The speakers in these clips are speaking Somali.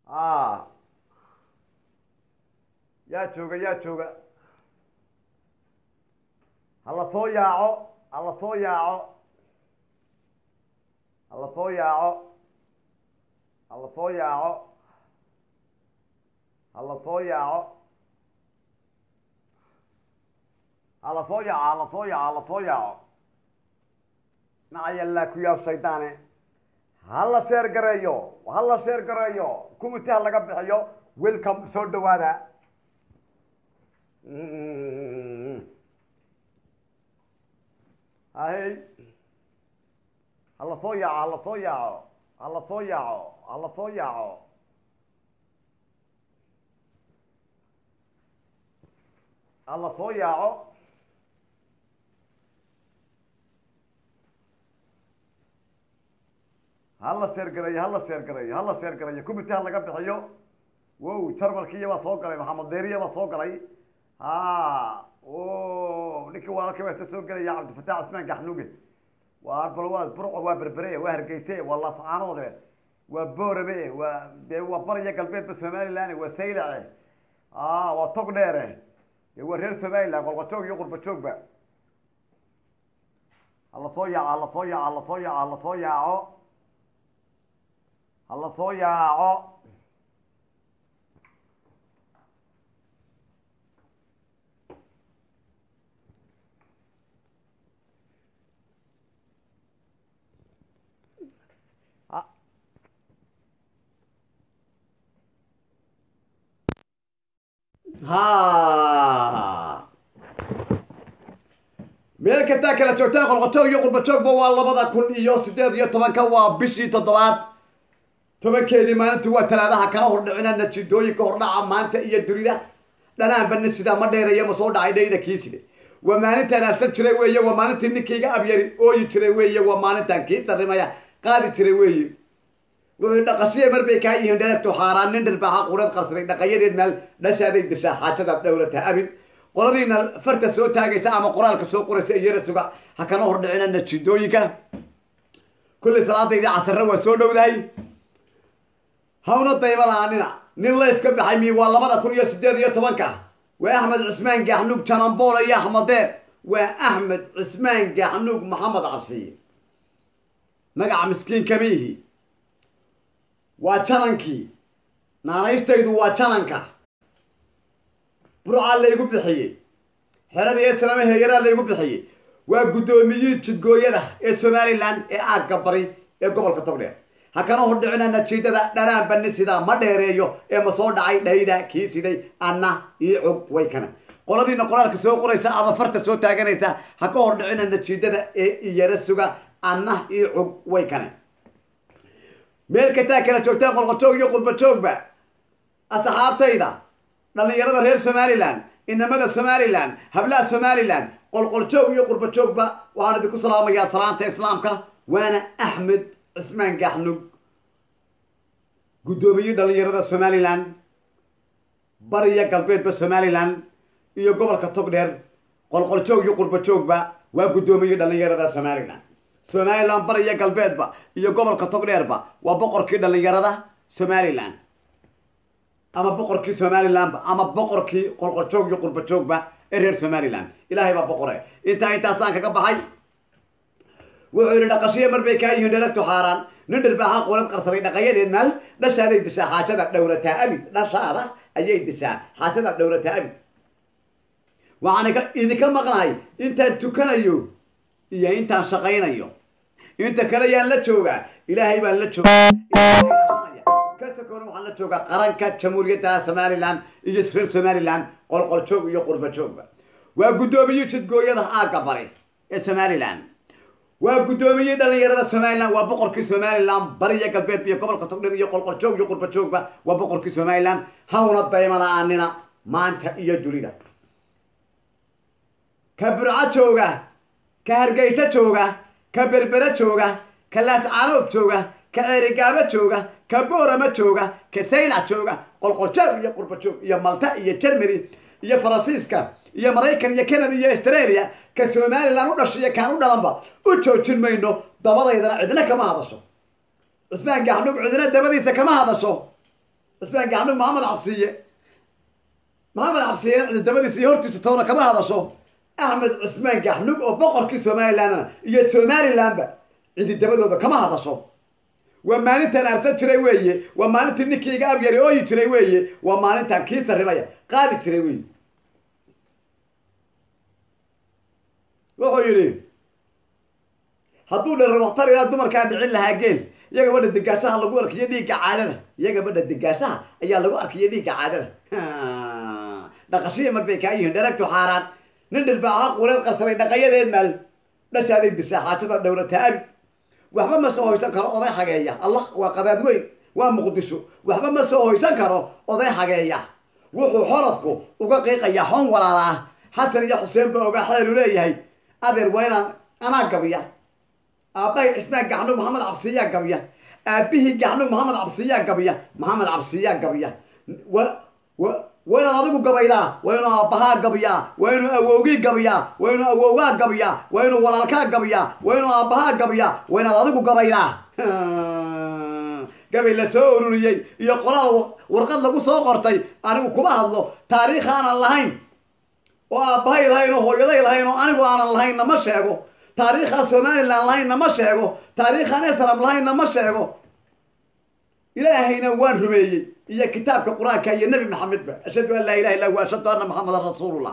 a yaa jooga yaa jooga hala soo yaaco hala soo yaaco hala soo yaaco hala soo yaaco hala soo yaaco hala soo yaaco hala soo yaaco hala soo yaaco nacayallaa ku yaab shaydaane hala sheer gareeyo hala sheer gareeyo kumiti ha laga bixiyo welcome soo dhawaada hay hala soo yaaco hala soo yaaco hala soo yaaco hala soo yaaco hala soo yaaco hala sheer gareeyo hala sheer gareeyo hala sheer gareeyo kumiti ha laga bixiyo wow jarmalkiiya baa soo galay maxamed deeriya baa soo galay ha o ninkii walaalkii baa isa soo gelaya cabdifatax cismaan gaxnuuge waa bal waa burco waa berbere waa hargeyse waa laascaanoode waa boorame waa dee waa bariya galbeedba somaliland waa saylace a waa tog dheere de waa reer somaliland qolqajoog iyo qurbajoogba hala soo yaaco hala soo yaaco hala soo yaaco hala soo yaaco hala soo yaaco ha meel kastaa kala joogtaan qolqojoog iyo qurbajoogba waa labada kun iyo sideed iyo tobanka waa bishii toddobaad tobankeedii maalintii waa talaadaha kala hordhicina natiijooyinka hordhaca maanta iyo dunida dhanaanbana sidaa ma dheereeya ma soo dhacay dhayda kii side waa maalintaan arsan jiray weeye waa maalintii ninkayga abyari ooyi jiray weeye waa maalintaan kii sarrimaya qaadi jiray weeye wuxuu dhaqashiya mar bay kaa yihiin dheregtu xaaraan nin dhirbaaxa qureed qarsaday dhaqayadeed meel dhashaaday dishaa xaajadaad dhowlata abid qoladiina farta soo taagaysa ama qoraalka soo qoraysa iyara suga ha kana hordhicina natiijooyinka kullay salaadaydii casarre waa soo dhowdahay hawna dayma la-aanina nin layf ka baxay mi waa labada kun iyo sideed iyo tobanka waa axmed cusmaan gaxnuug janambool iyo axmedeer waa axmed cusmaan gaxnuug maxamed cabsiye magaca miskiinka miihi waa janankii naanaystaydu waa jananka burcaa laygu bixiyey xeradii eslama heeyaraa laygu bixiyey waa guddoomiyihii jidgooyada ee somalilan ee aagga bari ee gobolka togdheer ha kana hordhicina natiijada dhanaan bani sidaa ma dheereeyo ee ma soo dhacay dhayda kii siday anna io cog way kana qoladiina qoraalka soo qoraysa ama farta soo taaganaysa ha ka hordhicina natiijada ee iyara suga anna io cog way kane meel kastaa kala joogtaan qolqojoog iyo qurbajoogba asxaabtayda dhallinyarada reer somalilan inamada somalilan hablaha somalilan qolqoljoog iyo qurbajoogba waxaan idinku salaamayaa salaanta islaamka waana axmed cismaan gaxnug guddoomiye dhallinyarada somalilan bariya galbeedba somalilan iyo gobolka togdheer qolqoljoog iyo qurbajoogba waa guddoomiye dhallinyarada somalilan somalilan bariya galbeedba iyo gobolka togdheerba waa boqorkii dhallinyarada somalilan ama boqorkii somalilanba ama boqorkii qolqoljoog iyo qurbajoogba ee reer somalilan ilaahay baa boqore intaa intaasaan kaga baxay wuxuu yidhi dhaqashiya mar bay kaa yihiin dheregtu xaaraan nin dhirbaaxa qoolad qarsaday dhaqayadeed maal dhashaaday dishaa xaajada dhowrataa abid dhashaada ayay dishaa xaajada dhowrataa abid waxaan idinka maqnahay intaan tukanayo iyo intaan shaqaynayo inta kale yaan la joogaa ilaahay baan la joogaa kasakoona waxaan la joogaa qaranka jamhuuriyadda somalilan iyo reer somalilan qolqoljoog iyo qurbajoogba waa guddoomiye jidgooyada aagga bari ee somalilan waa guddoomiye dhallinyarada somalilan waa boqorkii somalilan bariya galbeed iyo gobolka togdheer iyo qolqoljoog iyo qurbajoogba waa boqorkii somalilan hawna dayma la-aanina maanta iyo dunida ka burco jooga ka hargeysa jooga ka berbere jooga ka laascaanood jooga ka ceerigaabo jooga ka boorama jooga ka saylac jooga qolqoljoog iyo qurbajoog iyo malta iyo germany iyo faransiiska iyo maraykan iyo canada iyo australia ka somalilan u dhashay iyo kaan u dhalanba u joojin mayno dabadaydana cidna kama hadasho cusmaan gaxnug cidna dabadiisa kama hadasho cismaan gaxnug maxamed cabsiye maxamed cabsiye dabadiisa iyo hortiisa toona kama hadasho axmed cismaan gaxnug oo boqorkii somalilandna iyo somalilandba cidi dabadooda kama hadasho waa maalintaan arsan jiray weeye waa maalintii ninkii iga abyari ooyi jiray weeye waa maalintaan kii sarrimaya qaadi jiray weeye wuxuu yidhi hadduu dherabaktar ilaa dumarkaa dhicin lahaa geel iyaga badha degaashaha lagu arkiyo dhiigga caadada iyaga badha degaashaha ayaa lagu arkiyo dhiigga caadada dhaqashiya mar bay kaa yihiin dheragtu xaaraan nin dhilbaaxa quureed qarsaday dhaqayadeed maal dhashaaday dishaa xaajada dhowrata abid waxba ma soo hoysan karo oday hageeya allah waa qadaad weyn waa muqdisho waxba ma soo hoysan karo oday hageeya wuxuu xoradku uga qiiqayaa hoon walaala ah xasan iyo xuseen ba ogaa xeelu leeyahay adeer waa inaan anaa gabiya aabbahay cismaan gaxnug maxamed cabsiyaa gabiya aabbihii gaxnug maxamed cabsiyaa gabiya maxamed cabsiyaa gabiya wa wa waa inaad adigu gabaydaa waa inuu aabbahaa gabiyaa waa inuu awowgii gabiyaa waa inuu awowgaa gabiyaa waa inuu walaalkaa gabiyaa waa inuu aabbahaa gabiyaa waa inaad adigu gabaydaa gabay la soo ururiyey iyo qoraal warqad lagu soo qortay anigu kuma hadlo taariikh aanan lahayn oo aabbahay lahayn oo hooyaday lahayn oo anigu aanan lahaynna ma sheego taariikhaan somalilan lahaynna ma sheego taariikhaan esram lahaynna ma sheego ilaahayna waan rumeeyey iyo kitaabka qur-aanka iyo nebi maxamedba ashhadu an laa ilaha illa hu ashhadu anna maxamedan rasuulullah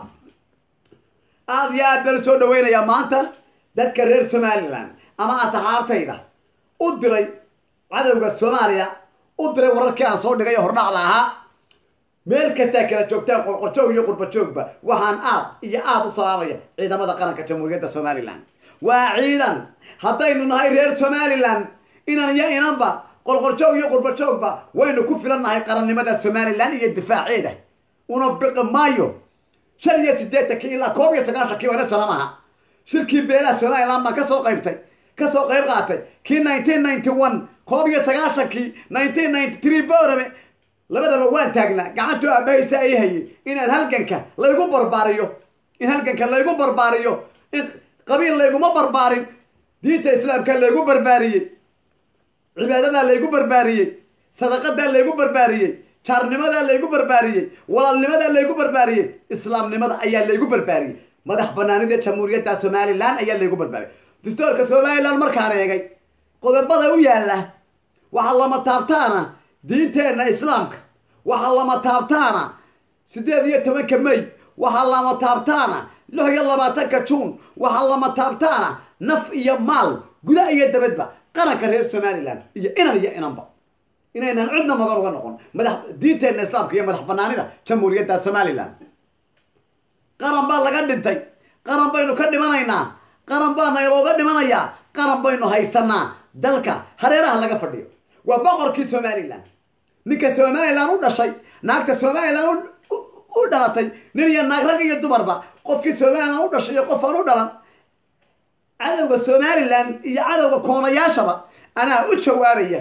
aada iyo aad baan soo dhaweynayaa maanta dadka reer somalilan ama asxaabtayda u diray cadowga soomaaliya u diray wararkii aan soo dhigay oo hordhacda ahaa meel kastaa kala joogtaan qorqorjoog iyo qurbajoogba waxaan aad iyo aada u salaamaya ciidamada qaranka jamhuuriyadda somalilan waa ciidan haddaynu nahay reer somalilan inan iyo inanba qolqorjoog iyo qurbajoogba waynu ku filannahay qarannimada somalilan iyo difaaceeda una biqi maayo shan iyo siddeetankii ilaa koob iyo sagaashankii wana salamaha shirkii beelaha somalilan baan kasoo qaybtay kasoo qayb qaatay kii nineteen ninety one koob iyo sagaashankii nineteen ninety three boorame labadaba waan taagnaa gacantuu aabahaysa ay hayay inaad halganka laygu barbaariyo in halganka laygu barbaariyo in qabiil layguma barbaarin diinta islaamka laygu barbaariyey cibaadadaa laygu barbaariyey sadaqadaa laygu barbaariyey jaarnimadaa laygu barbaariyey walaalnimadaa laygu barbaariyey islaamnimada ayaa laygu barbaariyey madax banaanida jamhuuriyadda somalilan ayaa laygu barbaariyey dastoorka somalilan markaan eegay qodobada u yaalla waxaa lama taabtaana diinteenna islaamka waxaa lama taabtaana siddeed iyo tobanka may waxaa lama taabtaana lix iyo labaatanka juun waxaa lama taabtaana naf iyo maal guda iyo dabadba qaranka reer somalilan iyo inan iyo inanba inaynan cidna magan uga noqon madax diinteenna islaamka iyo madax banaanida jamhuuriyadda somalilan qaran baa laga dhintay qaran baynu ka dhimanaynaa qaran baa naylooga dhimanayaa qaran baynu haysanaa dalka hareeraha laga fadhiyo waa boqorkii somalilan ninka somalilan u dhashay naagta somalilan u dhalatay nin iyo naag rag iyo dumarba qofkii somalilan u dhashay iyo qof aan u dhalan cadowga somalilan iyo cadowga koonayaashaba anaa u jawaabaya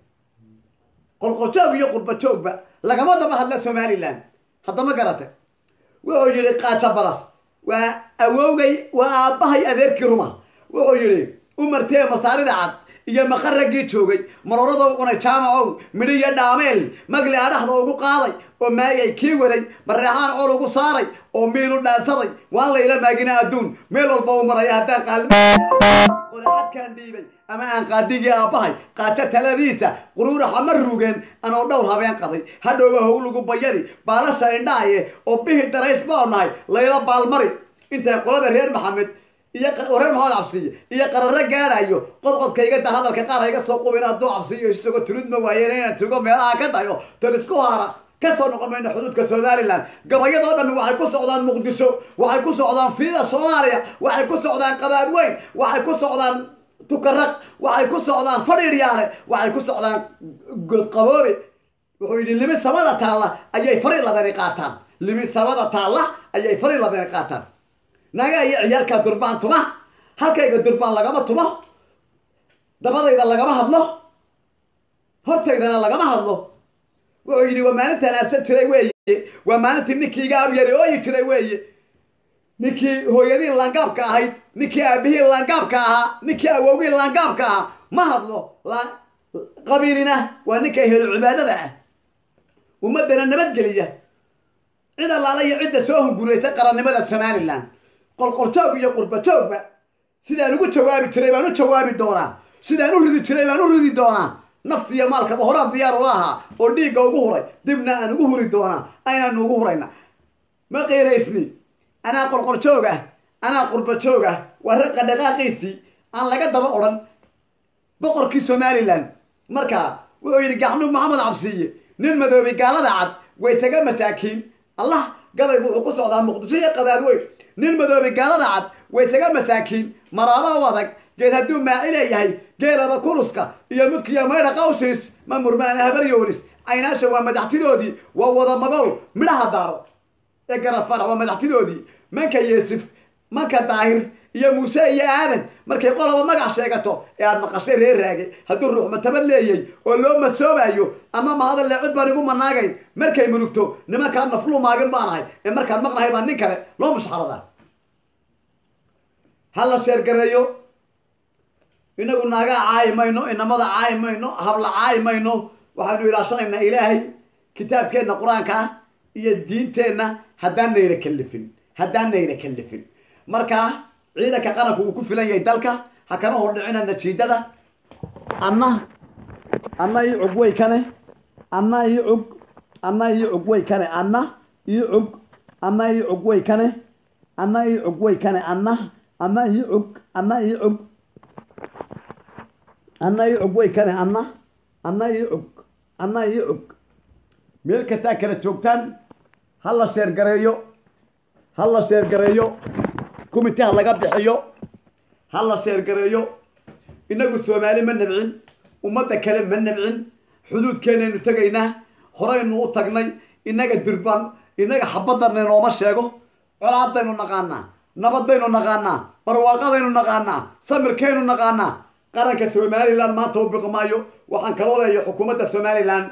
qolqorjoog iyo qurbajoogba lagama daba hadla somalilan haddama garate wuxuu yidhi kaaja balas waa awowgay waa aabbahay adeerkii ruma wuxuu yidhi umartee masaarida cad iyo maqaraggii joogay marorada u cunay jaamacow midhi iyo dhaameel magli adhaxda ugu qaaday oo maayay kii waday mareexaan col ugu saaray oo miinu dhaansaday waan layla maagina adduun meel walba u maraya haddaan qaalqoraxadkaan dhiibay ama aan qaadigii aabbahay qaato taladiisa quruuraxa ma rugeen anoo dhowr habeen qaday hadhowba howlugu bayadi baalasha indhaaye oo bihi darays baa nahay layla baalmari intay qolada reer maxamed iyo reer maxamed cabsiye iyo qararo gaadhayo qodqodkaygada hadalka qaar hayga soo qubin hadduu cabsiyo isagoo tulid ma waayeen inaan tugo meelaha ka dayo tan isku haara kasoo noqon mayno xuduudka somalilan gabayadoo dhammi waxay ku socdaan muqdisho waxay ku socdaan fiida soomaaliya waxay ku socdaan qadaad weyn waxay ku socdaan tukaraq waxay ku socdaan fadhiidhyaale waxay ku socdaan godqaboobe wuxuu yidhi limi samada taalla ayay fari ladani qaataan limi samada taalla ayay fari ladani qaataan nagaa iyo ciyaalkaa durbaan tuma halkayga durbaan lagama tumo dabadayda lagama hadlo hortaydana lagama hadlo wuxuu yidhi waa maalintaan aasan jiray weeye waa maalintii ninkii iga abyari ooyi jiray weeye ninkii hooyadii laangaabka ahayd ninkii aabihii laangaabka ahaa ninkii awowgii laangaabka ahaa ma hadlo qabiilina waa ninka helo cibaadada ah ummaddana nabadgeliya cid allaala iyo cidda soo hunguraysa qarannimada somalilan qolqoljoog iyo qurbajoogba sidaan ugu jawaabi jiray baan u jawaabi doonaa sidaan u ridi jiray baan u ridi doonaa nafti iyo maalkaba horaan diyaar ula ahaa oo dhiigga ugu huray dibna aan ugu huri doonaa aynaanu ugu hurayna ma qiiraysni anaa qolqoljoog ah anaa qurbajoog ah waa raqa dhaqaaqiisii aan laga daba odhan boqorkii somalilan markaa wuxuu yidhi gaxnuug maxamed cabsiiye nin madoobay gaalada cad waysaga masaakiin allah gabaygu wuxuu ku socdaa muqdisho iyo qadaadweyn nin madoobay gaalada cad waysaga masaakiin maraaba u adag geed hadduu maaci leeyahay geelaba kuruska iyo mudkiyo maydha qawsiis ma murmaana habaryoolis caynaasha waa madaxtidoodii waa wada magool midhaha daaro ee garad farax waa madaxtidoodii manka yeesif manka daahir iyo muuse iyo aadan markay qoloba magac sheegato ee aad maqashay reer raage hadduu ruux matabad leeyay oo loo masoobayo ama mahadalle cid baan igu manaagayn markay mulugto nimankaan nafluu maagin baanahay ee markaan maqnahay baa nin kale loo mushxaradaa ha la sheergareeyo inagu naagaa caayi mayno inamada caayi mayno habla caayi mayno waxaynu ilaashanaynaa ilaahay kitaabkeenna qur-aanka ah iyo diinteenna haddaan nayla kalifin haddaan nayla kalifin markaa ciidanka qaranku uu ku filan yahay dalka ha kana hordhicina najiidada anna anna ii cug way kane anna ii cug anna ii cug way kane anna ii cug anna ii cug way kane anna ii cug way kane anna anna ii cug anna ii cug anna ii cug way kane anna anna ii cug anna ii cug meel kastaa kala joogtaan ha la sheergareeyo ha la sheergareeyo kumiti ha laga bixiyo ha la sheergareeyo inagu soomaali ma nabcin ummadda kale ma nabcin xuduudkeenaynu tegaynaa horaynu u tagnay inaga dirban inaga xabadana nooma sheego colaadaynu naqaanaa nabadaynu naqaanaa barwaaqadaynu naqaanaa samirkaynu naqaanaa qaranka somalilan maanta u biqi maayo waxaan kaloo leeya xukuumadda somalilan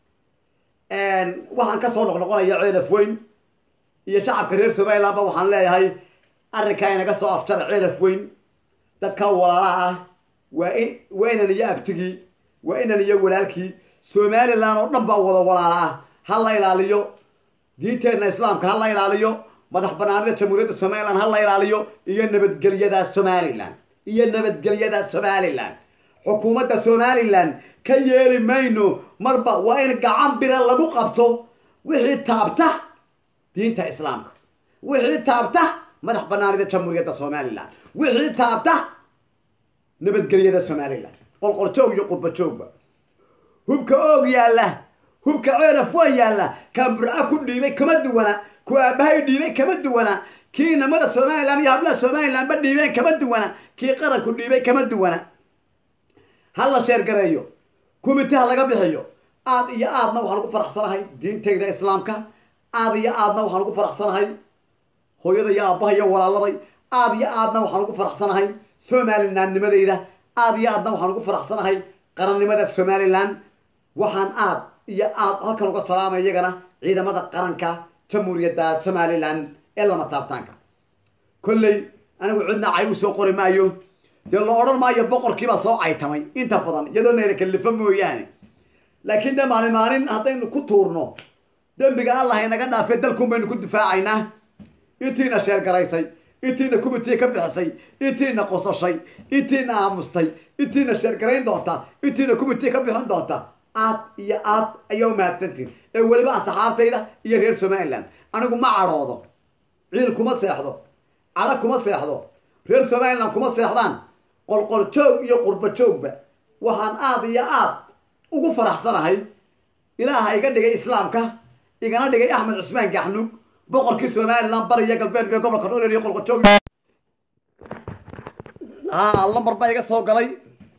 waxaan kasoo noqnoqonaya ceelaf weyn iyo shacabka reer somalilandba waxaan leeyahay arrinkaa inaga soo afjara ceelaf weyn dadka walaalaha ah waa in waa inan iyo abtigii waa inan iyo walaalkii somalilan oo dhan baa wada walaala ah ha la ilaaliyo diinteenna islaamka ha la ilaaliyo madax banaanida jamhuuriyadda somalilan ha la ilaaliyo iyo nabadgelyada somalilan iyo nabadgelyada somalilan xukuumadda somalilan ka yeeli mayno marba waa in gacan bira lagu qabto wixii taabta diinta islaamka wixii taabta madax banaanida jamhuuriyadda somalilan wixii taabta nabadgelyada somalilan qolqoljoog iyo qurbajoogba hubka oog yaalla hubka ceelaf waa yaalla kaan burca ku dhiibay kama duwana ku aabahay dhiibay kama duwana kii inamada somalilan iyo hablaha somalilan ba dhiibeen kama duwana kii qaranku dhiibay kama duwana ha la sheergareeyo kumiti ha laga bixiyo aad iyo aadna waxaan ugu faraxsanahay diintayda islaamka aad iyo aadna waxaan ugu faraxsanahay hooyada iyo aabbaha iyo walaaladay aad iyo aadna waxaan ugu faraxsanahay somalilannimadayda aad iyo aadna waxaan ugu faraxsanahay qarannimada somalilan waxaan aad iyo aad halkan uga salaamay iyagana ciidamada qaranka jamhuuriyadda somalilan ee lama taabtaanka kolley anigu cidna cay u soo qori maayo dee la odhan maayo boqorkiibaa soo caytamay inta badan iyadoo nayna kallifo mooyaane laakiin dee maalin maalin haddaynu ku tuurno dembiga allah inaga dhaafee dalkun baynu ku difaacaynaa intiina sheergaraysay intiina kumitii ka bixisay intiina qosashay intiina aamustay intiina sheergarayn doonta intiina kumitii ka bixin doonta aad iyo aad ayaa umahadsantiin ee weliba asxaabtayda iyo reer somalilan anigu ma cadhoodo ciil kuma seexdo cadho kuma seexdo reer somalilan kuma seexdaan qolqol joog iyo qurba joogba waxaan aad iyo aad ugu faraxsanahay ilaaha iga dhigay islaamka igana dhigay axmed cusmaan gaxnuug boqorkii somalilan bariya galbeed ee gobolka dhorer iyo qolqol joog haa lambar baa iga soo galay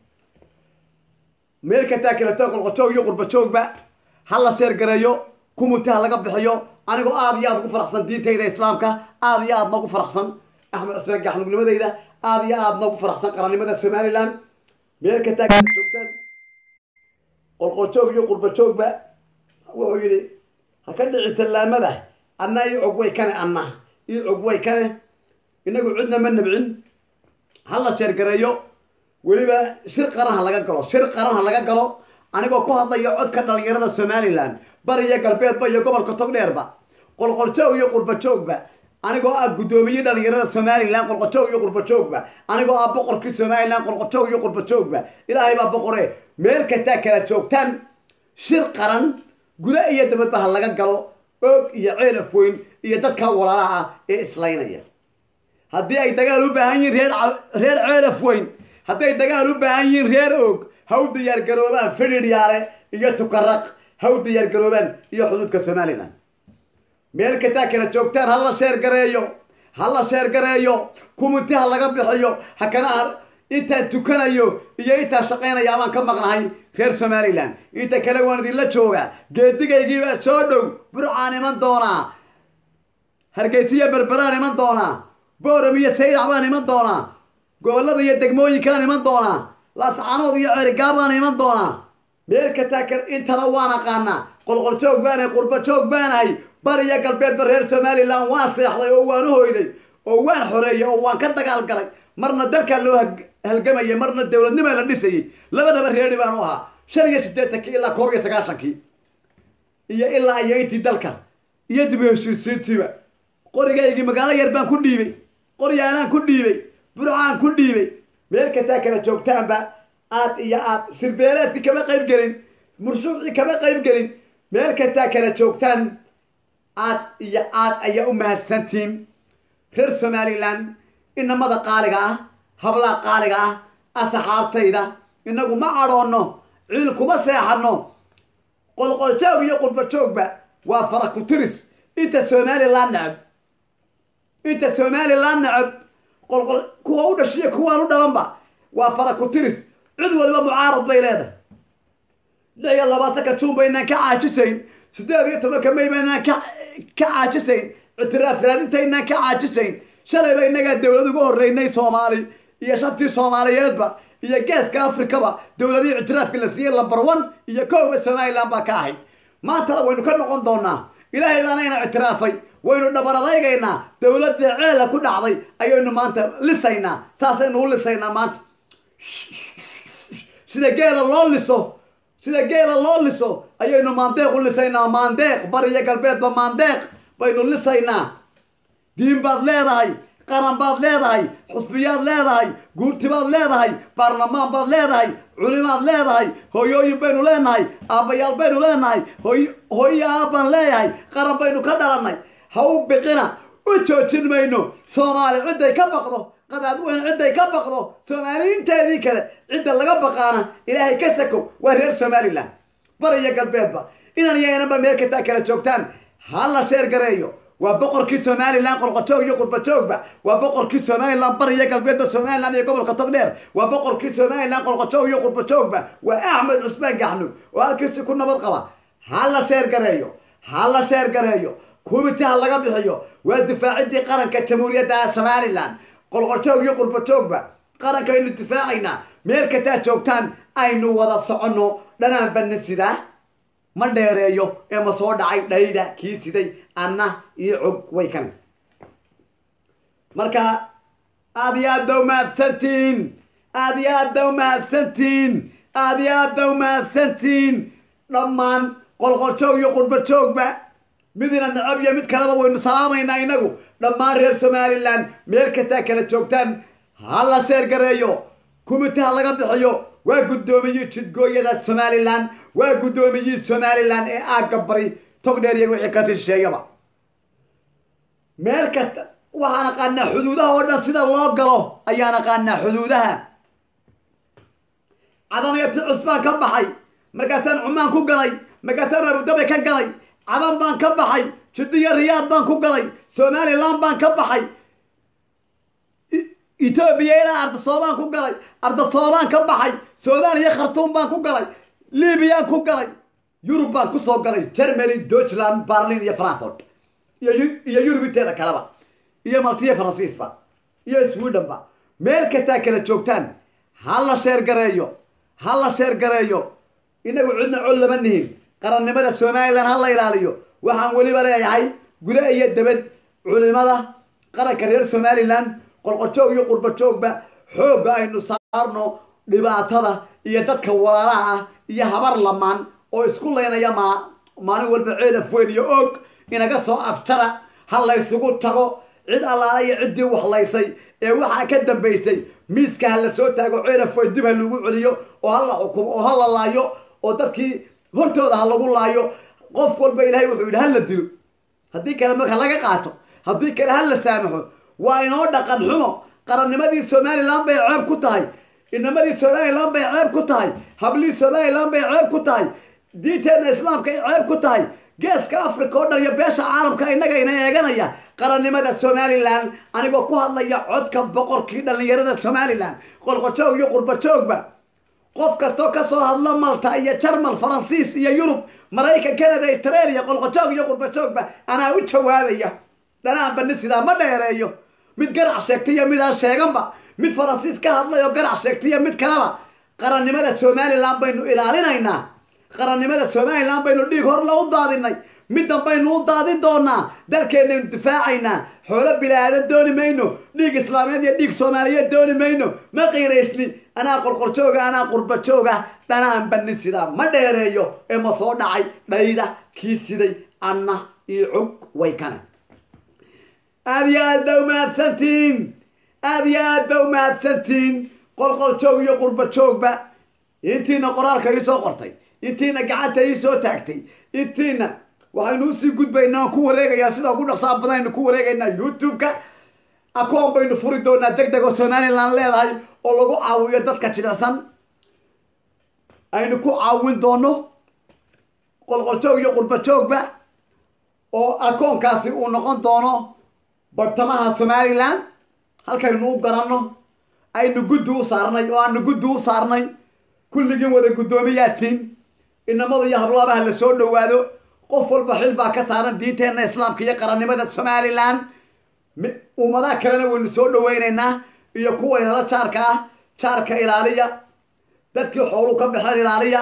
meel kastaa kaleto qolqojoog iyo qurba joogba ha la sheergareeyo kumuti ha laga bixiyo anigoo aad iyo aad ugu faraxsan diintayda islaamka aad iyo aadna ugu faraxsan axmed cusmaan gaxnuugnimadayda aad iyo aadna ugu faraxsan qarannimada somalilan meel kastaa kala joogtaan qolqoljoog iyo qurba joogba wuxuu yidhi ha ka dhici sallaamada anna ii cog way kane anna ii cog way kane inagu cidna ma nabcin ha la sheergareeyo weliba shir qaran ha laga galo shir qaran ha laga galo anigoo ku hadlayo codka dhalinyarada somalilan bariya galbeedba iyo gobolka togdheerba qolqoljoog iyo qurbajoogba anigoo ah guddoomiye dhalinyarada somalilan qolqojoog iyo qurbajoogba anigoo ah boqorkii somalilan qolqojoog iyo qurbajoogba ilaahay baa boqore meel kastaa kala joogtaan shir qaran guda iyo dabadba ha laga galo oog iyo ceel afweyn iyo dadka walaalaha ah ee islaynaya haddii ay dagaal u baahan yihiin reer reer ceel afweyn hadday dagaal u baahan yihiin reer oog ha u diyaargaroobaan fidhidhyaale iyo tukaraq ha u diyaargaroobaan iyo xuduudka somalilan meel kastaa kala joogtaan ha la sheer gareeyo ha la sheer gareeyo kuminti ha laga bixiyo ha kana intaan tukanayo iyo intaan shaqaynaya amaan ka maqnahay reer somalilan inta kale waan idinla jooga geedigaygiibaa soo dhow burcaan iman doonaa hargeysiya berberaan iman doonaa booram iyo saydac baan iman doonaa gobollada iyo degmooyinkaan iman doonaa laascaanood iyo cerigaabaan iman doonaa meel kastaa ka intana waan aqaanaa qolqoljoog baanahay qurbajoog baanahay bariya galbeedba reer somalilan waan seexday oo waan u hoyday oo waan xoreeyey oo waan ka dagaalgalay marna dalkaa loo halgamayay marna dowladnima la dhisayey labadaba reeri baan u ahaa shan iyo siddeetankii ilaa koob iyo sagaashankii iyo ilaa iyo intii dalka iyo dib u heshiisiintiiba qorigaygii magaalo yar baan ku dhiibay qoryaanaan ku dhiibay burcaan ku dhiibay meel kastaa kala joogtaanba aad iyo aad sirbeeleedkii kama qayb gelin murshuucii kama qayb gelin meel kastaa kala joogtaan aad iyo aad ayaa u mahadsantiin reer somalilan inamada qaaliga ah hablaha qaaliga ah asxaabtayda inagu ma cadhoonno ciil kuma seexanno qolqoljoog iyo qurbajoogba waa farakutiris inta somalilan necab inta somalilan necab qolqol kuwa u dhashiya kuwaan u dhalanba waa farakutiris cid waliba mucaarad bay leedahay lix iyo labaatanka juun baynaan ka caajisayn siddeed iyo tobanka may baynaan ka ka caajisayn ictiraaf raadintaynaan ka caajisayn shalayba innagaa dowlad uga horreynay soomaali iyo shantii soomaaliyeedba iyo geeska afrikaba dowladihii ictiraafka la siiyey lambar one iyo kooba somalilan baa ka ahayd maantana waynu ka noqon doonaa ilaahay baanayna ictiraafay waynu dhabaradaygaynaa dowladda ceela ku dhacday ayaynu maanta lisaynaa saasaynu u lisaynaa maanta sida geela loo liso sida geela loo liso ayaynu maandeeq u lisaynaa maandeeq bariyo galbeedba maandeeq baynu lisaynaa diin baad leedahay qaran baad leedahay xusbiyaad leedahay guurtibaad leedahay baarlamaan baad leedahay culimaad leedahay hooyooyin baynu leenahay aabbayaal baynu leenahay hooy hooyo aabbaan leeyahay qaran baynu ka dhalannay ha u biqina u joojin mayno soomaali cidday ka baqdo qadaad weyn cidday ka baqdo soomaaliyiinteedii kale cidda laga baqaana ilaahay ka sakow waa reer somalilan bariyo galbeedba inan iyo inanba meel kastaa kala joogtaan ha la sheer gareeyo waa boqorkii somalilan qolqojoog iyo qurbajoogba waa boqorkii somalilan bariyo galbeedba somalilan iyo gobolka togdheer waa boqorkii somalilan qolqojoog iyo qurbajoogba waa axmed cusmaan gaxnug oo halkiisi ku nabad qaba ha la sheer gareeyo ha la sheer gareeyo kumiti ha laga bixiyo waa difaacidii qaranka jamhuuriyadda somalilan qolqojoog iyo qurbajoogba qaranka aynu difaacaynaa meel kastaa joogtaan aynu wada soconno dhanaan banna sidaa ma dheereeyo ee ma soo dhacay dhayda kii siday anna iyo cog way kan marka aad iyo aad ba umahadsantihiin aad iyo aad ba umahadsantihiin aad iyo aad ba umahadsantihiin dhammaan qolqoljoog iyo qurbajoogba midina necab iyo mid kaleba waynu salaamaynaa inagu dhammaan reer somalilan meel kastaa kala joogtaan ha la sheer gareeyo kumiti ha laga bixiyo waa guddoomiyii jidgooyada somalilan waa guddoomiyii somalilan ee aagga bari togdheer iyo wixii kasi shisheeyaba meel kasta waxaan aqaanaa xuduudaha oo dhan sida loo galo ayaan aqaanaa xuduudaha cadanayati cusbaan ka baxay markaasaan cumaan ku galay markaasaan abudabi ka galay cadan baan ka baxay jiddiyo riyaad baan ku galay somalilan baan ka baxay etoobiya ilaa ardasoobaan ku galay ardasoobaan ka baxay suudaan iyo khartuum baan ku galay libyaan ku galay yurub baan kusoo galay germany deutschland berlin iyo frankfort iyo yurub inteeda kaleba iyo maltiyo faransiisba iyo swedhenba meel kastaa kala joogtaan ha la sheer gareeyo ha la sheer gareeyo inagu cidna cod lama nihin qarannimada somalilan ha la ilaaliyo waxaan weliba leeyahay guda iyo debed culimada qaranka reer somalilan qolqojoog iyo qurbajoogba xoogga aynu saarno dhibaatada iyo dadka walaalaha ah iyo habar lamaan oo isku laynaya ma maalin walba ceelaf weyn iyo og inaga soo afjara ha laysugu tago cid allaala iyo ciddii waxlaysay ee waxaa ka dambaysay miiska ha la soo taago ceelaf weyn dib ha lagu celiyo oo ha la xukumo oo ha la laayo oo dadkii hortooda ha lagu laayo qof walba ilaahay wuxuu yidhi ha la dilo haddii kale marka laga qaato haddii kale ha la saamaxo waa inoo dhaqan xumo qarannimadii somalilan bay ceeb ku tahay inamadii somalilan bay ceeb ku tahay hablihii somalilan bay ceeb ku tahay diinteenna islaamka ay ceeb ku tahay geeska africa oo dhan iyo beesha caalamka innagayna eeganaya qarannimada somalilan anigoo ku hadlaya codka boqorkii dhallinyarada somalilan qolqojoog iyo qurbajoogba qof kastoo kasoo hadla malta iyo jarmal faransiis iyo yurub maraykan canada australia qolqojoog iyo qurbajoogba anaa u jawaabaya dhanaanba nin sidaa ma dheereeyo mid garac sheegtay iyo midaan sheeganba mid faransiis ka hadlay oo garac sheegtay iyo mid kaleba qarannimada somalilan baynu ilaalinaynaa qarannimada somalilan baynu dhiig horla u daadinay middan baynu u daadin doonaa dalkeennaynu difaacaynaa xoolo bilaadan dooni mayno dhiig islaameed iyo dhiig soomaaliyeed dooni mayno ma qiiraysni anaa qorqorjooga anaa qurbajooga dhanaan banin sidaa ma dheereeyo ee ma soo dhacay dhayda kii siday anna iyo cog way kane aada iyo aad ba umahadsantihiin aada iyo aad ba umahadsantihiin qolqoljoog iyo qurbajoogba intiina qoraalka ii soo qortay intiina gacanta ii soo taagtay intiina waxaynu usii gudbaynaa aan ku wareegayaa sida ugu dhaqsaa badan aynu ku wareegaynaa youtube-ka akoon baynu furi doonaa deg deg oo somalilan leedahay oo lagu caawiyo dadka jilicsan aynu ku caawin doono qolqoljoog iyo qurbajoogba oo akoonkaasi uu noqon doono bartamaha somalilan halkaynu u garanno aynu guddi u saarnay oo aanu guddi u saarnay kulligiin wada guddoomiyaadtiin inamada iyo hablaabaha la soo dhowaado qof walba xil baa ka saaran diinteenna islaamka iyo qarannimada somalilan ummadaha kalena waynu soo dhawaynaynaa iyo kuwaynala jaarka ah jaarka ilaaliya dadkii xoolu ka baxeen ilaaliya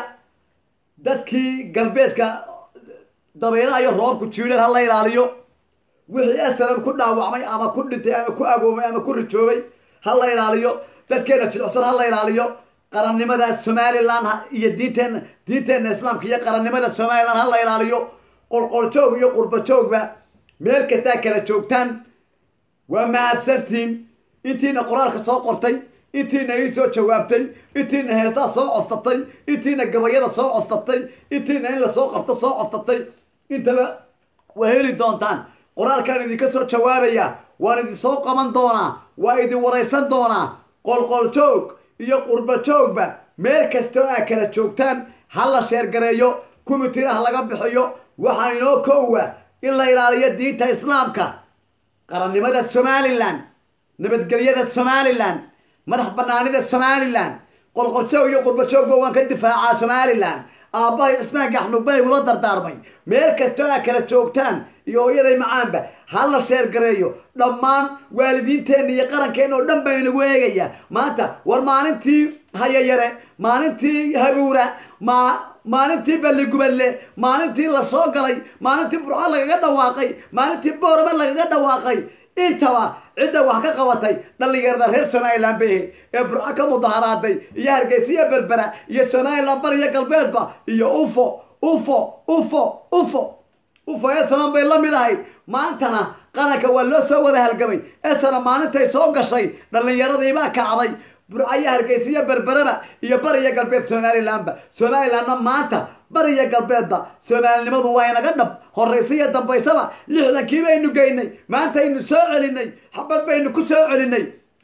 dadkii galbeedka dabaylaha iyo roobku jiidheen ha la ilaaliyo wixii asalan ku dhaawacmay ama ku dhintay ama ku agoomay ama ku rijoobay ha la ilaaliyo dadkeena jilicsan ha la ilaaliyo qarannimada somalilan iyo diinteenna diinteenna islaamka iyo qarannimada somalilan ha la ilaaliyo qolqoljoog iyo qurbajoogba meel kastaa kala joogtaan waa mahadsantiin intiina qoraalka soo qortay intiina ii soo jawaabtay intiina heesaa soo codsatay intiina gabayada soo codsatay intiina in lasoo qabto soo codsatay intaba waa heli doontaan qoraalkaan idinka soo jawaabaya waan idin soo qaban doonaa waa idin waraysan doonaa qolqoljoog iyo qurbajoogba meel kastoo aa kala joogtaan ha la sheergareeyo kumitira ha laga bixiyo waxaa inoo koowa in la ilaaliyo diinta islaamka qarannimada somalilan nabadgelyada somalilan madax banaanida somalilan qolqoljoog iyo qurbajoogba waan ka difaacaa somalilan aabbahay cismaan gaxnugbay ula dardaarmay meel kastoo aa kala joogtaan iyo hooyaday macaanba ha la sheergareeyo dhammaan waalidiinteenna iyo qarankeenna oo dhan baa inagu eegaya maanta war maalintii hayayare maalintii habuura ma maalintii balligubadle maalintii la soo galay maalintii burco lagaga dhawaaqay maalintii boorame lagaga dhawaaqay intaba cidda wax ka qabatay dhallinyarada reer somalilan bay ahayd ee burco ka mudaharaaday iyo hargeysiya berbera iyo somalilan bariyo galbeedba iyo ufo ufo ufo ufo ufo esanan bay la mid ahayd maantana qaranka waa loo soo wada halgamay esana maalintay soo gashay dhallinyaradiibaa kacday burcayo hargeysiyo berberaba iyo bariyo galbeed somalilanba somalilanna maanta bariyo galbeedba soomaalinimadu waa inaga dhab horraysiyo dambaysaba lixdankii baynu geynay maantaynu soo celinay xabad baynu ku soo celinay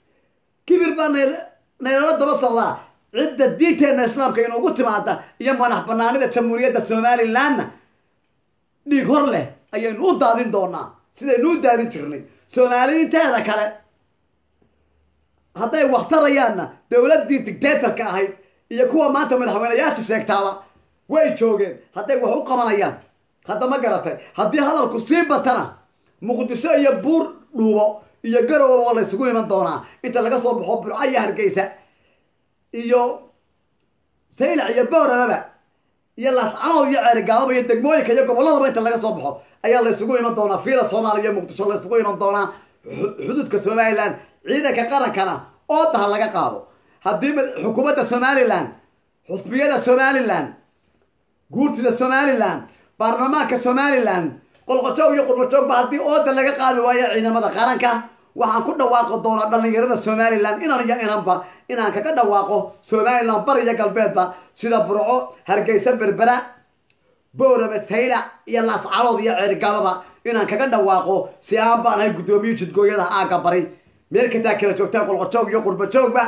kibir baa naylala daba socdaa cidda diinteenna islaamka inugu timaada iyo madax banaanida jamhuuriyadda somalilanna dhiig hor leh ayaynu u daadin doonaa sidaynu u daadin jirnay soomaaliyiinteeda kale hadday waktarayaanna dowladdii dictatorka ahayd iyo kuwa maanta madaxweyneyaasha sheegtaaba way joogeen hadday wax u qabanayaan hadda ma garatay haddii hadalku sii batana muqdisho iyo buur dhuubo iyo garowa waa laysugu iman doonaa inta laga soo baxo burco iyo hargeysa iyo saylac iyo bowramaba iyo laascanood iyo ceerigaababa iyo degmooyinka iyo gobolladaba inta laga soo baxo ayaa laysugu iman doonaa fiila soomaaliya iyo muqdisho laysugu iman doonaa xuduudka somalilan ciidanka qarankana ooda ha laga qaado haddii xukuumadda somalilan xusbiyada somalilan guurtida somalilan baarlamaanka somalilan qolqojoog iyo qurbajoogba haddii ooda laga qaadi waayo ciidamada qaranka waxaan ku dhawaaqi doonaa dhallinyarada somalilan inan iyo inanba inaan kaga dhawaaqo somalilan bariya galbeedba sida burco hargeysa berbera boorame sayla iyo laascarood iyo ceerigaababa inaan kaga dhawaaqo si aan baan ahay guddoomiye jidgooyada aagga bari meel kastaa kala joogtaan qolqojoog iyo qurbajoogba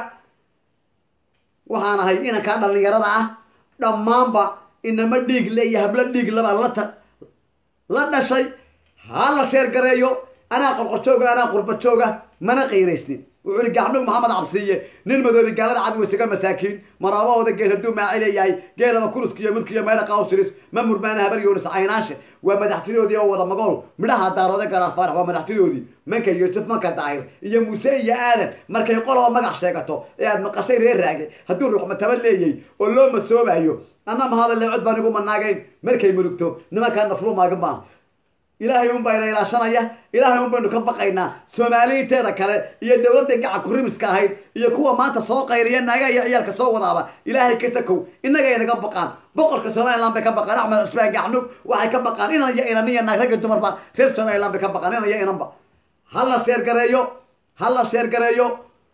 waxaan ahay inankaa dhallinyarada ah dhammaanba inama dhiig le iyo hablo dhiig laba lata la dhashay ha la sheergareeyo anaa qolqojooga anaa qurbajooga mana qiiraysnin wuxuu ihi gacnug maxamed cabsiiye nin madoobi gaalada cad weysaga masaakiin maraabahooda geel hadduu maaci leeyahay geelaba kuruskiyo mudkiyo meydha qawsiris ma murmaana habar yoonis caynaashe waa madaxtidoodii oo wada magool midhaha daaroode garaar faarax waa madaxtidoodii manka yuusuf manka daahir iyo muuse iyo aadan markay qoloba magac sheegato ee aad maqashay reer raage hadduu ruuxmataba leeyay oo loo masoobayo anna mahadalle cod baan igu manaagayn markay murugto nimankaa naflu maagin baan ilaahay un bayna ilaashanaya ilaahay un baynu ka baqaynaa soomaaliinteeda kale iyo dowladda gaca kurimiska ahayd iyo kuwa maanta soo qayriya naaga iyo ciyaalka soo wadaaba ilaahay ka sakow innagay naga baqaan boqorka somaliland bay ka baqaan axmed cusmaan gacnug waxay ka baqaan inan iyo inan iyo naag ragga dumarba reer somaliland bay ka baqaan inan iyo inanba ha la sheergareeyo ha la sheergareeyo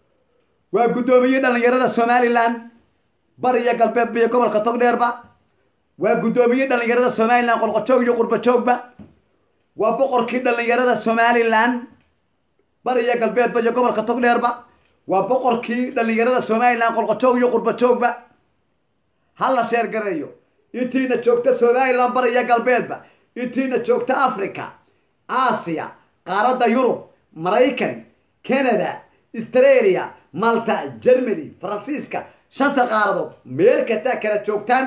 waa guddoomiye dhallinyarada somaliland bariya galbeedba iyo gobolka togdheerba waa guddoomiye dhallinyarada somaliland qolqojoog iyo qurbajoogba waa boqorkii dhallinyarada somalilan bariya galbeedba iyo gobolka togdheerba waa boqorkii dhallinyarada somalilan qolqojoog iyo qurbajoogba ha la sheergareeyo intiina joogta somalilan bariya galbeedba intiina joogta africa aasiya qaaradda yurub maraykan canada australia malta germany faransiiska shanta qaaradood meel kastaa kala joogtaan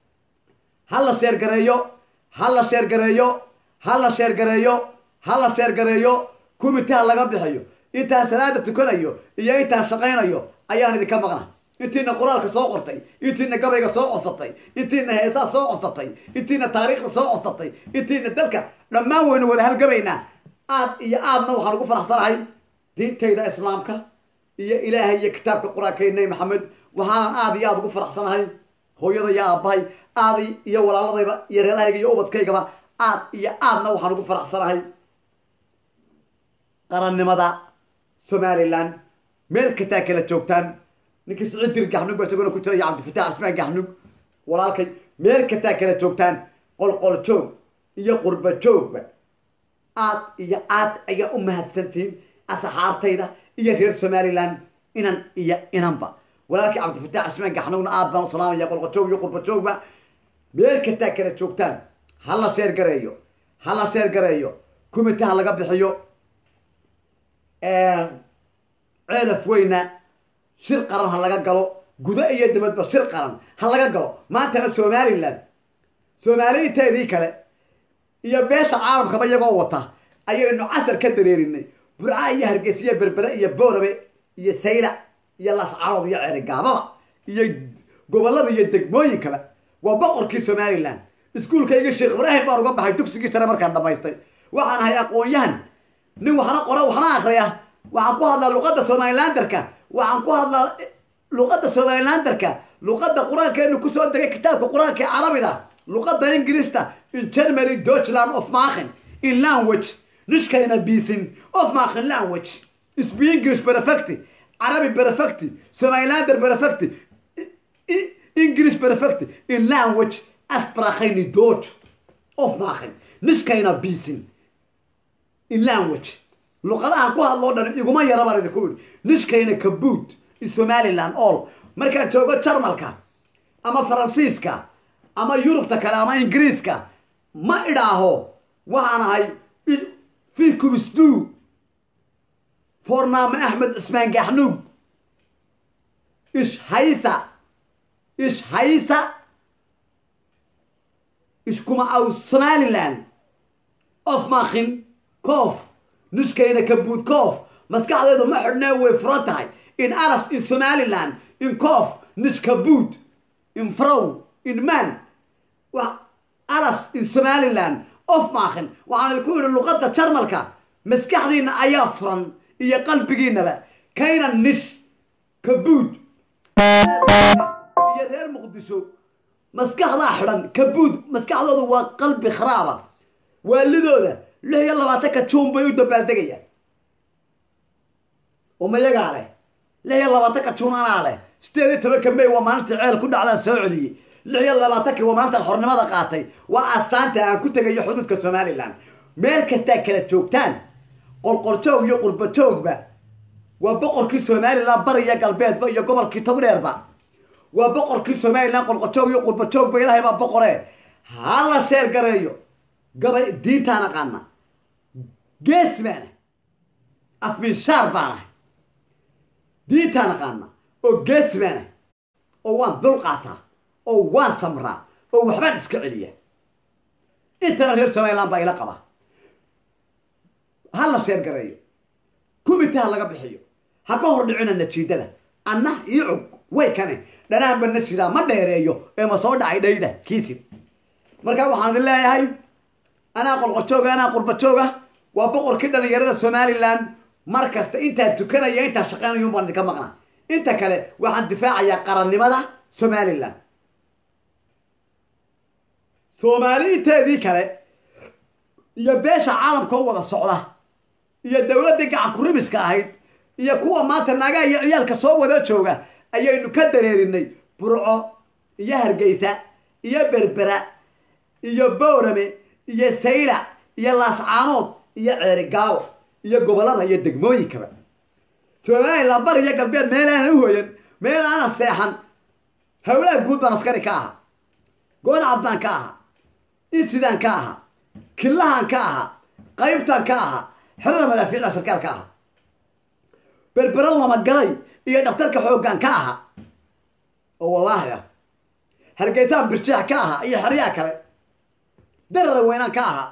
ha la sheergareeyo ha la sheergareeyo ha la sheergareeyo ha la sheergareeyo kumitaha laga bixiyo intaan salaada tukanayo iyo intaan shaqaynayo ayaan idinka maqna intiina qur-aanka soo qortay intiina gabayga soo codsatay intiina heesaa soo codsatay intiina taariikhda soo codsatay intiina dalka dhammaan waynu wada halgabaynaa aad iyo aadna waxaan ugu faraxsanahay diintayda islaamka iyo ilaahay iyo kitaabka qur-aanka nebi maxamed waxaanan aad iyo aada ugu faraxsanahay hooyada iyo aabbahay aad iyo walaaladayba iyo reerahayga iyo ubadkaygaba aad iyo aadna waxaan ugu faraxsanahay qarannimada somalilan meel kastaa kala joogtaan ninkii sicidir gaxnug ba isagona ku jira iyo cabdifatax ismaan gaxnug walaalkay meel kastaa kala joogtaan qolqol joog iyo qurba joogba aad iyo aad ayaa u mahadsantihiin asxaabtayda iyo reer somalilan inan iyo inanba walaalkii cabdifatax ismaan gaxnugna aad baan u salaamaya qolqol joog iyo qurba joogba meel kastaa kala joogtaan ha la sheergareeyo ha la sheergareeyo kumitaha laga bixiyo ceelaf weyna shir qaran ha laga galo gudo iyo dibadba shir qaran ha laga galo maantana somalilan soomaaliinteedii kale iyo beesha caalamkaba iyagoo wata ayaynu casar ka dareerinay burca iyo hargeysiya berbere iyo boorabe iyo sayla iyo lascarood iyo ceerigaababa iyo gobollada iyo degmooyinkaba waa boqorkii somalilan iskuulkayga sheekh ibraahim baan uga baxay dugsigii sare markaan dhamaystay waxaan ahay aqoon-yahan nin waxna qora waxna akriya waxaan ku hadlaa luqadda somalilanderka waxaan ku hadlaa luqadda somalilanderka luqadda qur-aankeenu kusoo degay kitaabka qur-aanka ee carabida luqadda ingilishta in germany deutschland of machen in language nishkayna biisin of machen language isbi english perfect carabi perfect somalilander perfect english perfect in language asprachayni deutsch of machen nishkayna biisin in language luqadahan ku hadloo dhan iguma yara baan idinku iri nishkayna kabuud in somaliland all markaan joogo jarmalka ama faransiiska ama yurubta kale ama ingiriiska ma idhaaho waxaan ahay firkumisdu fornaame axmed cismaan gaxnuug ish haysa ish haysa iskuma aw somaliland of makin coof nishkayna kabuud coof maskaxdeedu ma xidhnee way furan tahay in aras in somaliland in coof nish kabuud in frow in man alas in somaliland of maakin waxaan idinku idhi luqadda jarmalka maskaxdiina ayaa furan iyo qalbigiinaba kayna nish kabuud iyo reer muqdisho maskaxdaa xidhan kabuud maskaxdooda waa qalbi kharaaba waalidooda lix iyo labaatanka juun bay u dabaaldegayaan umayagaa leh lix iyo labaatanka juun anaa leh sideed iyo tobanka may waa maalinta ceel ku dhacdaan soo celiyey lix iyo labaatanki waa maalintan xornimada qaatay waa astaanta aan ku tegayo xuduudka somalilan meel kastaa kala joogtaan qolqoljoog iyo qurbajoogba waa boqorkii somalilan bariya galbeedba iyo gobolkii togdheerba waa boqorkii somalilan qolqoljoog iyo qurbajoogba ilaahay baa boqore hala sheer gareeyo gabay diintaan aqaana gees baana afminshaar baanahay diintaan aqaana oo gees baana oo waan dul qaataa oo waan samraa oo waxbaan iska celiya intana reer somalilan baa ila qaba ha la sheer gareeyo kumita ha laga bixiyo ha ka hor dhicina natiijada anna ii cog way kane dhanaanba nasidaa ma dheereeyo ee ma soo dhacay dhayda kiisid markaa waxaan idin leeyahay anaa qolqojooga anaa qurbajooga waa boqorkii dhalinyarada somalilan mar kasta intaan tukanaya intaan shaqaynayun baan idinka maqnaa inta kale waxaan difaacayaa qarannimada somalilan soomaali inteedii kale iyo beesha caalamka u wada socda iyo dowladdii gacan kurimiska ahayd iyo kuwa maanta naagaha iyo ciyaalka soo wada jooga ayaynu ka dareerinay burco iyo hargeysa iyo berbera iyo bowrame iyo sayla iyo laascaanood iyo ceerigaabo iyo gobollada iyo degmooyinkaba somalilan bari iyo galbeed meel aanan u hoyan meel aanan seexan howlaha guud baan askari ka ahaa goon cabdaan ka ahaa insidaan ka ahaa killahan ka ahaa qaybtaan ka ahaa xerada madaafiicda sarkaal ka ahaa berbero lamagalay iyo dhakhtarka xooggaan ka ahaa oo wallaahi ah hargeysaan birjeex ka ahaa iyo xeryaha kale darara weynaan ka ahaa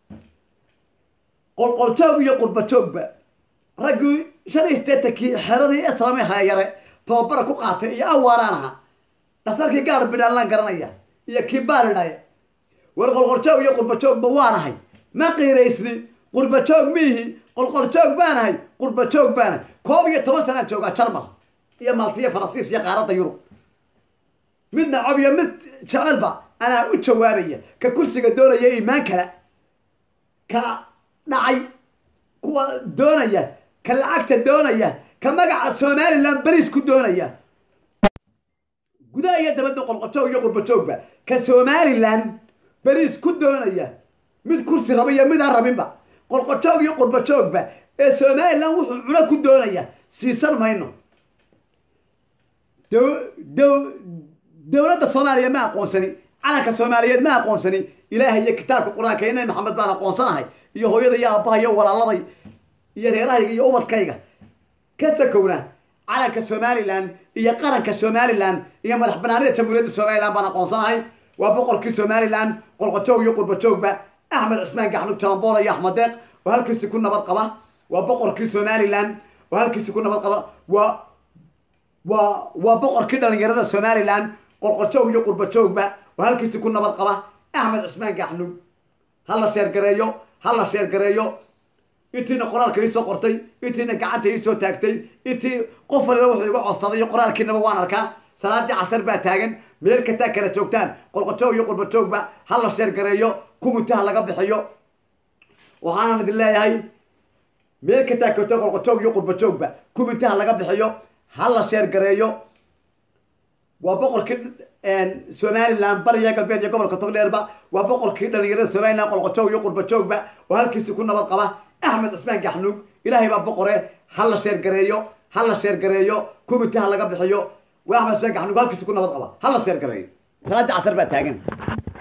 qolqoljoog iyo qurbajoogba raggii shan iyo sideetankii xeradii islaami hayare tababara ku qaatay iyo awaaraan ahaa dhakhtarkii gaar bidhaalaan garanaya iyo kii baaridhaye war qolqoljoog iyo qurbajoogba waanahay ma qiiraysni qurbajoog miihi qolqoljoog baanahay qurbajoog baanahay koob iyo toban sanaan joogaa jarmal iyo maltiyo faransiis iyo qaaradda yurub mid nacab iyo mid jecelba anaa u jawaabaya ka kursiga doonaya iimaan kale ka dhacay kuwa doonaya ka lacagta doonaya ka magaca somalilan beriis ku doonaya gudaha iyo dabadba qolqojoog iyo qurbajoogba ka somalilan beriis ku doonaya mid kursi raba iyo midaan rabinba qolqojoog iyo qurbajoogba ee somalilan wuxuu cuno ku doonaya siisan mayno dowladda soomaaliya ma aqoonsani calanka soomaaliyeed ma aqoonsani ilaahay iyo kitaabka qur-aanka iyo nabi maxamed baan aqoonsanahay iyo hooyada iyo aabbaha iyo walaaladay iyo reerahayga iyo ubadkayga ka sakowna calanka somalilan iyo qaranka somalilan iyo madax banaanida jamhuuriyadda somalilan baan aqoonsanahay waa boqorkii somalilan qolqojoog iyo qurbajoogba axmed cusmaan gaxnug jalambool iyo axmed deeq oo halkiisi ku nabad qaba waa boqorkii somalilan oo halkiisi ku nabad qaba waa waa waa boqorkii dhalinyarada somalilan qolqojoog iyo qurbajoogba oo halkiisi ku nabad qaba axmed cusmaan gaxnug ha la sheergareeyo ha la sheergareeyo intiina qoraalka iisoo qortay intiina gacanta iisoo taagtay intii qof waliba wuxuu iga codsaday iyo qoraalkiinaba waan arkaa salaadii casar baa taagan meel kastaa kala joogtaan qolqojoog iyo qurbajoogba ha la sheergareeyo kumutaha laga bixiyo waxaanan idin leeyahay meel kastaa kato qolqojoog iyo qurbajoogba kumutaha laga bixiyo ha la sheergareeyo waa boqorkii somalilan bariya galbeed iyo gobolka togdheerba waa boqorkii dhalinyarada somalilan qolqojoog iyo qurbajoogba oo halkiisi ku nabad qaba axmed cusmaan gaxnuug ilaahay baa boqore ha la sheergareeyo ha la sheergareeyo kumitaha laga bixiyo waa axmed cusmaan gaxnuug halkiisi ku nabad qaba ha la sheergareeyo salaadii casar baa taagan